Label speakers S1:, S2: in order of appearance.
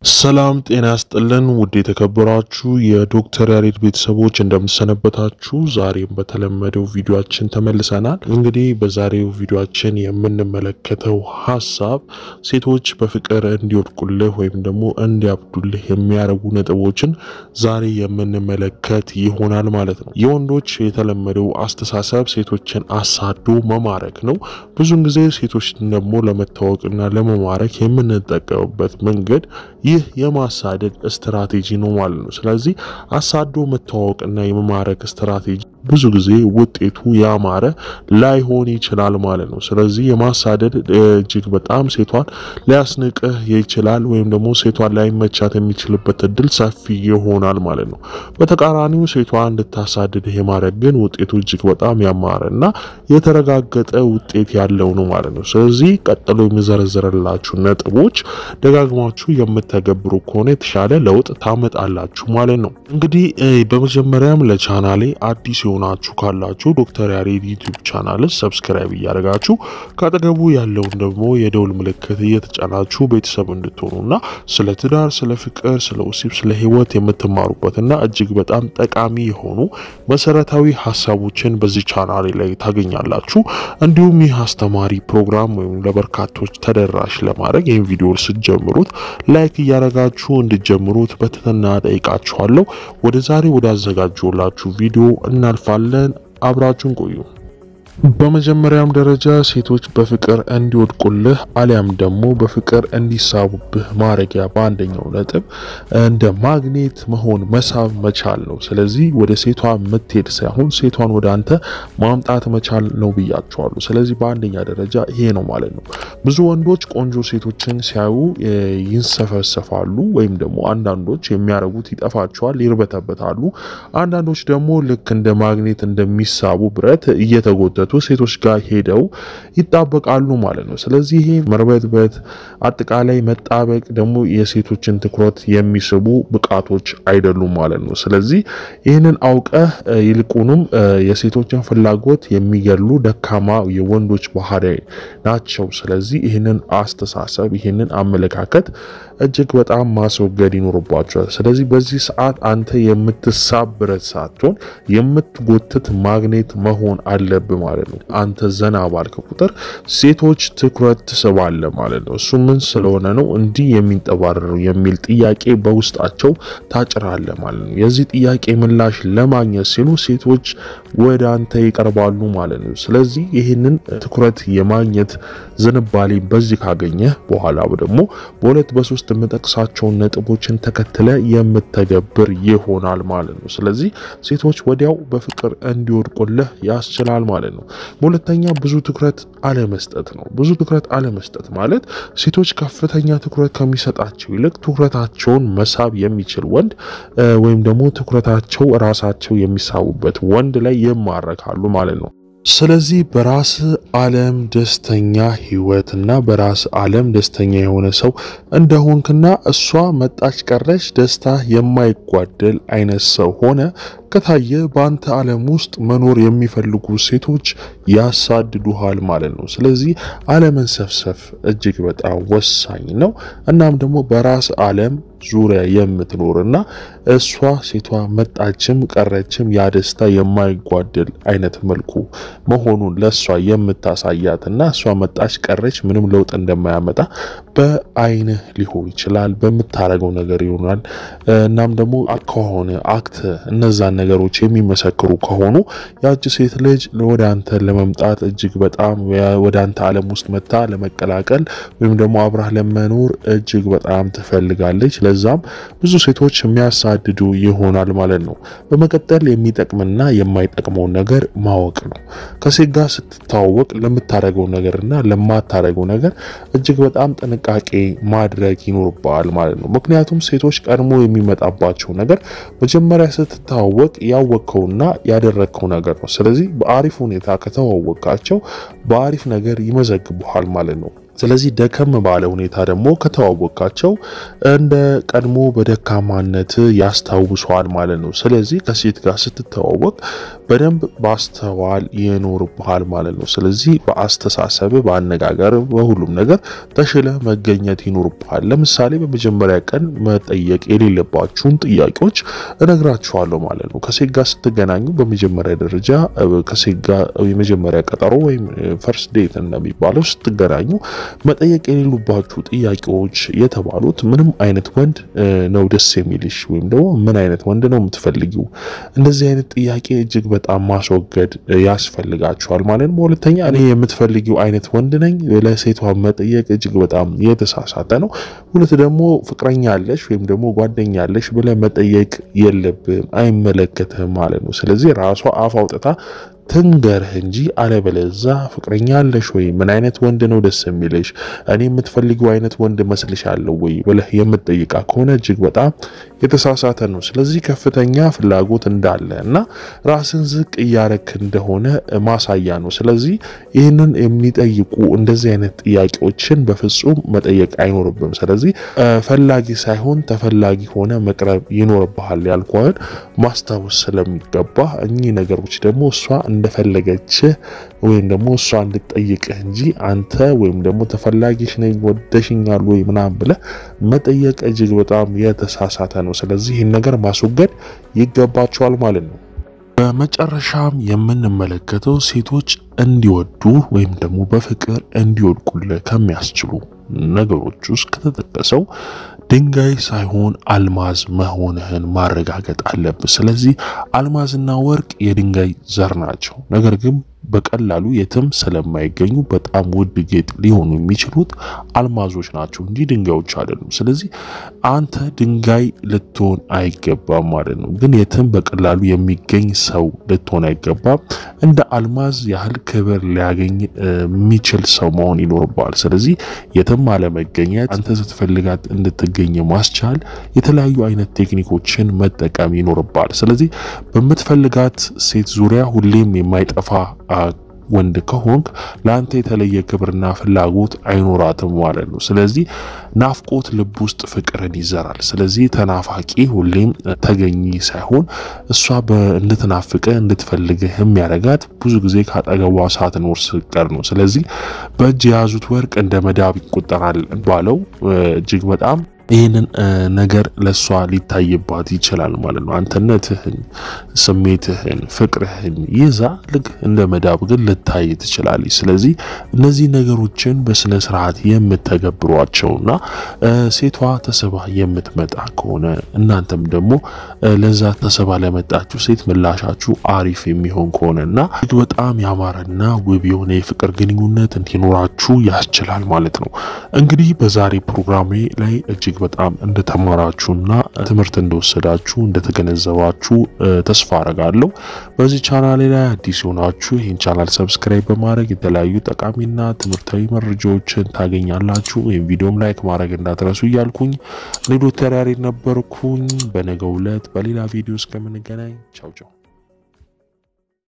S1: ሰላም ጤና ያስጥልን። ውድ የተከበራችሁ የዶክተር ያሬድ ቤተሰቦች እንደምሰነበታችሁ፣ ዛሬም በተለመደው ቪዲዮችን ተመልሰናል። እንግዲህ በዛሬው ቪዲዮችን የምንመለከተው ሀሳብ ሴቶች በፍቅር እንዲወድቁልህ ወይም ደግሞ እንዲያብዱልህ የሚያደርጉ ነጥቦችን ዛሬ የምንመለከት ይሆናል ማለት ነው። የወንዶች የተለመደው አስተሳሰብ ሴቶችን አሳዶ መማረክ ነው። ብዙን ጊዜ ሴቶችን ደግሞ ለመታወቅና ለመማረክ የምንጠቀምበት መንገድ ይህ የማሳደድ ስትራቴጂ ነው ማለት ነው። ስለዚህ አሳዶ መተዋወቅና የመማረክ ስትራቴጂ ብዙ ጊዜ ውጤቱ ያማረ ላይሆን ይችላል ማለት ነው። ስለዚህ የማሳደድ እጅግ በጣም ሴቷን ሊያስንቅህ ይችላል ወይም ደግሞ ሴቷን ላይመቻት የሚችልበት እድል ሰፊ ይሆናል ማለት ነው። በተቃራኒው ሴቷ እንድታሳድድህ የማድረግ ግን ውጤቱ እጅግ በጣም ያማረ እና የተረጋገጠ ውጤት ያለው ነው ማለት ነው። ስለዚህ ቀጥሎ የሚዘረዝርላችሁ ነጥቦች ደጋግማችሁ የምተገብሩ ከሆነ የተሻለ ለውጥ ታመጣላችሁ ማለት ነው። እንግዲህ በመጀመሪያም ለቻናሌ አዲስ የሆናችሁ ካላችሁ ዶክተር ያሬድ ዩቲዩብ ቻናል ሰብስክራይብ እያደረጋችሁ ከአጠገቡ ያለውን ደግሞ የደውል ምልክት እየተጫናችሁ ቤተሰብ እንድትሆኑና ስለ ትዳር፣ ስለ ፍቅር፣ ስለ ወሲብ፣ ስለ ሕይወት የምትማሩበትና እጅግ በጣም ጠቃሚ የሆኑ መሰረታዊ ሀሳቦችን በዚህ ቻናሌ ላይ ታገኛላችሁ። እንዲሁም ይህ አስተማሪ ፕሮግራም ወይም ለበርካቶች ተደራሽ ለማድረግ ይህን ቪዲዮ ስትጀምሩት ላይክ እያደረጋችሁ እንድጀምሩት በትህትና ጠይቃችኋለሁ። ወደ ዛሬ ወደ አዘጋጀላችሁ ቪዲዮ እናልፋለን። አብራችሁን ቆዩ። በመጀመሪያም ደረጃ ሴቶች በፍቅር እንዲወድቁልህ አሊያም ደግሞ በፍቅር እንዲሳቡብህ ማረጊያ በአንደኛው ነጥብ እንደ ማግኔት መሆን መሳብ መቻል ነው። ስለዚህ ወደ ሴቷ የምትሄድ ሳይሆን ሴቷን ወደ አንተ ማምጣት መቻል ነው ብያቸዋለሁ። ስለዚህ በአንደኛ ደረጃ ይሄ ነው ማለት ነው። ብዙ ወንዶች ቆንጆ ሴቶችን ሲያዩ ይንሰፈሰፋሉ፣ ወይም ደግሞ አንዳንዶች የሚያደርጉት ይጠፋቸዋል፣ ይርበተበታሉ። አንዳንዶች ደግሞ ልክ እንደ ማግኔት እንደሚሳቡ ብረት እየተጎተቱ ሴቶች ጋር ሄደው ይጣበቃሉ ማለት ነው። ስለዚህ ይሄ መርበትበት፣ አጠቃላይ መጣበቅ ደግሞ የሴቶችን ትኩረት የሚስቡ ብቃቶች አይደሉም ማለት ነው። ስለዚህ ይህንን አውቀህ ይልቁንም የሴቶችን ፍላጎት የሚገሉ ደካማ የወንዶች ባህሪ ናቸው። ስለዚህ ይህንን አስተሳሰብ ይህንን አመለካከት እጅግ በጣም ማስወገድ ይኖርባቸዋል። ስለዚህ በዚህ ሰዓት አንተ የምትሳብ ብረት ሳትሆን የምትጎትት ማግኔት መሆን አለብህ ማለት ነው። አንተ ዘና ባልክ ቁጥር ሴቶች ትኩረት ትስባለ ማለት ነው። እሱ ምን ስለሆነ ነው እንዲህ የሚንጠባረሩ የሚል ጥያቄ በውስጣቸው ታጭራለ ማለት ነው። የዚህ ጥያቄ ምላሽ ለማግኘት ሲሉ ሴቶች ወደ አንተ ይቀርባሉ ማለት ነው። ስለዚህ ይህንን ትኩረት የማግኘት ዝንባሌ በዚህ ካገኘህ በኋላ ደግሞ በሁለት በሶስት የምጠቅሳቸውን ነጥቦችን ተከትለ የምተገብር ይሆናል ማለት ነው። ስለዚህ ሴቶች ወዲያው በፍቅር እንዲወድቁልህ ያስችላል ማለት ነው። በሁለተኛ ብዙ ትኩረት አለመስጠት ነው። ብዙ ትኩረት አለመስጠት ማለት ሴቶች ከፍተኛ ትኩረት ከሚሰጣቸው ይልቅ ትኩረታቸውን መሳብ የሚችል ወንድ ወይም ደግሞ ትኩረታቸው ራሳቸው የሚሳቡበት ወንድ ላይ ይማረካሉ ማለት ነው። ስለዚህ በራስ ዓለም ደስተኛ ህይወትና በራስ ዓለም ደስተኛ የሆነ ሰው እንደሆንክና እሷ መጣች ቀረች ደስታ የማይጓደል አይነት ሰው ሆነ ከታየ በአንተ ዓለም ውስጥ መኖር የሚፈልጉ ሴቶች ያሳድዱሃል ማለት ነው። ስለዚህ አለመንሰፍሰፍ እጅግ በጣም ወሳኝ ነው። እናም ደግሞ በራስ ዓለም ዙሪያ የምትኖርና እሷ ሴቷ መጣችም ቀረችም ያ ደስታ የማይጓደል አይነት መልኩ መሆኑን ለእሷ የምታሳያትና እሷ መጣች ቀረች ምንም ለውጥ እንደማያመጣ በአይንህ ሊሆን ይችላል፣ በምታረገው ነገር ይሆናል። እናም ደግሞ ከሆነ አክት እነዛን ነገሮች የሚመሰክሩ ከሆኑ ያቺ ሴት ልጅ ወደ አንተ ለመምጣት እጅግ በጣም ወደ አንተ ዓለም ውስጥ መታ ለመቀላቀል ወይም ደግሞ አብራህ ለመኖር እጅግ በጣም ትፈልጋለች። ለዛም ብዙ ሴቶች የሚያሳድዱ ይሆናል ማለት ነው። በመቀጠል የሚጠቅምና የማይጠቅመውን ነገር ማወቅ ነው። ከሴት ጋር ስትታወቅ ለምታደርገው ነገርና ለማታደርገው ነገር እጅግ በጣም ጥንቃቄ ማድረግ ይኖርበዋል ማለት ነው። ምክንያቱም ሴቶች ቀድሞ የሚመጣባቸው ነገር መጀመሪያ ስትታወቅ ያወቅከውና ያደረግከው ነገር ነው። ስለዚህ በአሪፍ ሁኔታ ከተዋወቃቸው በአሪፍ ነገር ይመዘግቡሃል ማለት ነው። ስለዚህ ደከም ባለ ሁኔታ ደግሞ ከተዋወቃቸው እንደ ቀድሞ በደካማነት ያስታውሰዋል ማለት ነው። ስለዚህ ከሴት ጋር ስትተዋወቅ በደንብ ማስተዋል ይኖርብሃል ማለት ነው። ስለዚህ በአስተሳሰብ፣ በአነጋገር፣ በሁሉም ነገር ተሽለ መገኘት ይኖርብሃል። ለምሳሌ በመጀመሪያ ቀን መጠየቅ የሌለባችሁን ጥያቄዎች እነግራችኋለሁ ማለት ነው። ከሴት ጋር ስትገናኙ በመጀመሪያ ደረጃ ከሴት ጋር የመጀመሪያ ቀጠሮ ወይም ፈርስት ዴት እንደሚባለው ስትገናኙ መጠየቅ የሌሉባችሁ ጥያቄዎች የተባሉት ምንም አይነት ወንድ ነው ደስ የሚልሽ ወይም ደግሞ ምን አይነት ወንድ ነው የምትፈልጊው? እንደዚህ አይነት ጥያቄ እጅግ በጣም ማስወገድ ያስፈልጋችኋል ማለት ነው። ሁለተኛ እኔ የምትፈልጊው አይነት ወንድ ነኝ ለሴቷ መጠየቅ እጅግ በጣም የተሳሳተ ነው። ሁለት ደግሞ ፍቅረኛ አለሽ ወይም ደግሞ ጓደኛ አለሽ ብለህ መጠየቅ የለብም አይመለከትህም ማለት ነው። ስለዚህ ራሷ አፍ አውጥታ ትንገርህ እንጂ አለበለዛ ፍቅረኛ አለሽ ወይ? ምን አይነት ወንድ ነው ደስ የሚልሽ? እኔ የምትፈልጊው አይነት ወንድ መስልሻለሁ ወይ ብለህ የምትጠይቃ ከሆነ እጅግ በጣም የተሳሳተ ነው። ስለዚህ ከፍተኛ ፍላጎት እንዳለ እና ራስን ዝቅ እያረክ እንደሆነ ማሳያ ነው። ስለዚህ ይህንን የሚጠይቁ እንደዚህ አይነት ጥያቄዎችን በፍጹም መጠየቅ አይኖርብም። ስለዚህ ፈላጊ ሳይሆን ተፈላጊ ሆነ መቅረብ ይኖርብሃል ያልኩህን ማስታወስ ስለሚገባ እኚህ ነገሮች ደግሞ እሷ እንደፈለገች ወይም ደግሞ እሷ እንድትጠይቅህ እንጂ አንተ ወይም ደግሞ ተፈላጊሽ ነኝ ወደሽኛል ወይ ምናምን ብለህ መጠየቅ እጅግ በጣም የተሳሳተ ነው። ስለዚህ ይህን ነገር ማስወገድ ይገባቸዋል ማለት ነው። በመጨረሻም የምንመለከተው ሴቶች እንዲወዱ ወይም ደግሞ በፍቅር እንዲወድቁልህ ከሚያስችሉ ነገሮች ውስጥ ከተጠቀሰው ድንጋይ ሳይሆን አልማዝ መሆንህን ማረጋገጥ አለብህ። ስለዚህ አልማዝና ወርቅ የድንጋይ ዘር ናቸው። ነገር ግን በቀላሉ የትም ስለማይገኙ በጣም ውድ ጌጥ ሊሆኑ የሚችሉት አልማዞች ናቸው እንጂ ድንጋዮች አይደሉም። ስለዚህ አንተ ድንጋይ ልትሆን አይገባም ማለት ነው። ግን የትም በቀላሉ የሚገኝ ሰው ልትሆን አይገባም። እንደ አልማዝ ያህል ክብር ሊያገኝ የሚችል ሰው መሆን ይኖርበዋል። ስለዚህ የትም አለመገኘት፣ አንተ ስትፈልጋት እንድትገኝ ማስቻል፣ የተለያዩ አይነት ቴክኒኮችን መጠቀም ይኖርበዋል። ስለዚህ በምትፈልጋት ሴት ዙሪያ ሁሌም የማይጠፋ ወንድ ከሆንክ ለአንተ የተለየ ክብርና ፍላጎት አይኖራትም ማለት ነው። ስለዚህ ናፍቆት ልብ ውስጥ ፍቅርን ይዘራል። ስለዚህ ተናፋቂ ሁሌም ተገኚ ሳይሆን እሷ እንድትናፍቅ እንድትፈልግህ የሚያደርጋት ብዙ ጊዜ ካጠገቧ ሳትኖር ስትቀር ነው። ስለዚህ በእጅ የያዙት ወርቅ እንደ መዳብ ይቆጠራል ባለው እጅግ በጣም ይህንን ነገር ለእሷ ሊታይባት ይችላል ማለት ነው። አንተነትህን፣ ስሜትህን፣ ፍቅርህን ይዛ ልክ እንደ መዳብ ግን ልታይ ትችላለች። ስለዚህ እነዚህ ነገሮችን በስነ ስርዓት የምተገብሯቸውና ሴቷ ተስባ የምትመጣ ከሆነ እናንተም ደግሞ ለዛ ተስባ ለመጣችሁ ሴት ምላሻችሁ አሪፍ የሚሆን ከሆነ እና እጅግ በጣም ያማረና ውብ የሆነ የፍቅር ግንኙነት እንዲኖራችሁ ያስችላል ማለት ነው። እንግዲህ በዛሬ ፕሮግራሜ ላይ እጅግ በጣም እንደተማራችሁና ትምህርት እንደወሰዳችሁ እንደተገነዘባችሁ ተስፋ አረጋለሁ። በዚህ ቻናል ላይ አዲስ የሆናችሁ ይህን ቻናል ሰብስክራይብ በማድረግ የተለያዩ ጠቃሚና ትምህርታዊ መረጃዎችን ታገኛላችሁ። ወይም ቪዲዮም ላይክ ማድረግ እንዳትረሱ እያልኩኝ እኔ ዶክተር ያሬድ ነበርኩኝ። በነገው ዕለት በሌላ ቪዲዮ እስከምንገናኝ ቻው ቻው።